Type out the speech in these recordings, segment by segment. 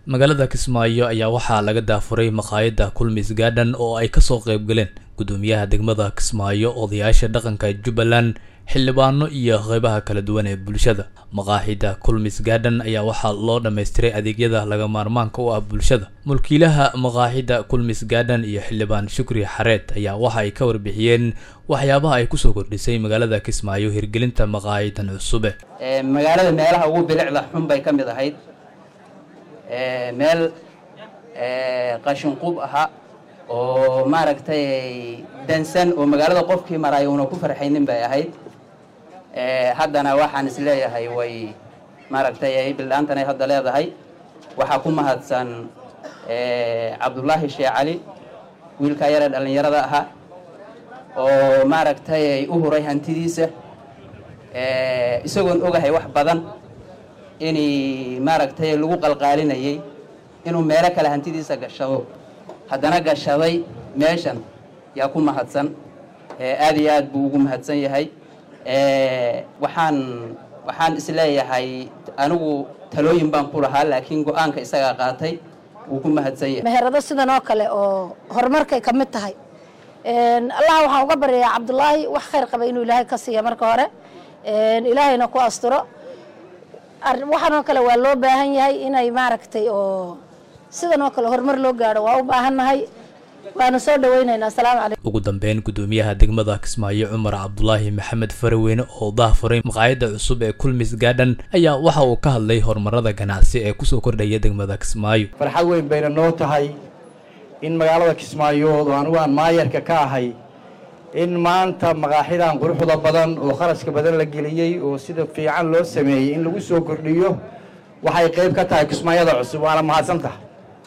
magaalada kismaayo ayaa waxaa laga daafuray maqaayadda kulmis garden oo ay kasoo qayb galeen gudoomiyaha degmada kismaayo odayaasha dhaqanka jubbaland xildhibaano iyo qeybaha kala duwan ee bulshada maqaaxida kulmis garden ayaa waxaa loo dhammaystiray adeegyada laga maarmaanka u ah bulshada mulkiilaha maqaaxida kulmis garden iyo xildhibaan shukri xareed ayaa waxa ay ka warbixiyeen waxyaabaha ay kusoo kordhisay magaalada kismaayo hirgelinta maqaaxidan cusube magaalada meelaha ugu bilicda xun bay ka mid ahayd meel qashinqub aha oo maaragtay dansan oo magaalada qofkii maraayo una ku farxaynin bay ahayd haddana waxaan is leeyahay way maaragtay bildhaantan ay hadda leedahay waxaa ku mahadsan cabdullaahi sheekh cali wiilkaa yaree dhallinyarada ahaa oo maaragtay u huray hantidiisa isagoon ogahay wax badan inay maaragtay lagu qalqaalinayay inuu meelo kale hantidiisa gashado haddana gashaday meeshan yaa ku mahadsan aad iyo aad buu ugu mahadsan yahay waxaan waxaan isleeyahay anigu talooyin baan ku lahaa laakiin go-aanka isagaa qaatay wuu ku mahadsan yahay meherado sidan oo kale oo horumarkay ka mid tahay allah waxaan uga baryayaa cabdullaahi wax khayr qaba inuu ilaahay ka siiya marka hore ilaahayna ku asturo waxaan oo kale waa loo baahan yahay inay maaragtay oo sidan oo kale horumar loo gaadho waa u baahannahay waana soo dhaweynaynaa asalaamu calaykum ugu dambeyn gudoomiyaha degmada kismaayo cumar cabdulaahi maxamed faraweyne oo daafuray maqaayadda cusub ee kulmis garden ayaa waxa uu ka hadlay horumarada ganacsi ee kusoo kordhaya degmada kismaayo farxad weyn bayna noo tahay in magaalada kismaayood oo anugu aan maayarka ka ahay in maanta maqaaxidan quruxda badan oo kharashka badan la geliyey oo sida fiican loo sameeyey in lagu soo kordhiyo waxay qayb ka tahay kismaayada cusub waana mahadsan tahay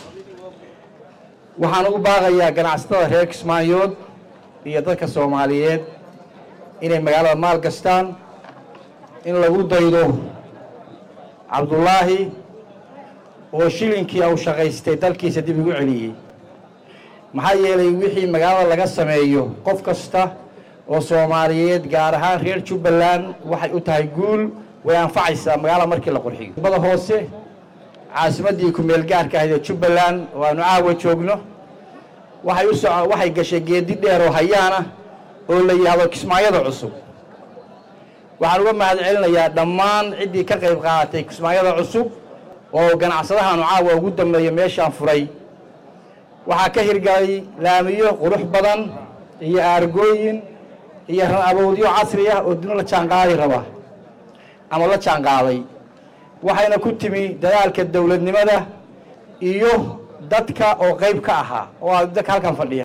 waxaan ugu baaqayaa ganacsatada reer kismaayood iyo dadka soomaaliyeed inay magaalada maal gastaan in lagu daydo cabdullaahi oo shilinkii uu shaqaystay dalkiisa dib igu celiyey maxaa yeelay wixii magaalada laga sameeyo qof kasta oo soomaaliyeed gaar ahaan reer jubbaland waxay u tahay guul way anfacaysaa magaalada markii la qurxiyo bada hoose caasimaddii ku-meel gaarka ahayd ee jubbaland oo aanu caawa joogno waxay u soco waxay gashay geedi dheer oo hayaana oo la yidhaahdo kismaayada cusub waxaan uga mahad celinayaa dhammaan ciddii ka qayb qaadatay kismaayada cusub oo ganacsadahaanu caawa ugu dambeeya meeshaan furay waxaa ka hirgalay laamiyo qurux badan iyo aargooyin iyo ran aboodyo casri ah oo duni la jaanqaadi raba ama la jaanqaaday waxayna ku timi dadaalka dowladnimada iyo dadka oo qayb ka ahaa oo dadka halkan fadhiya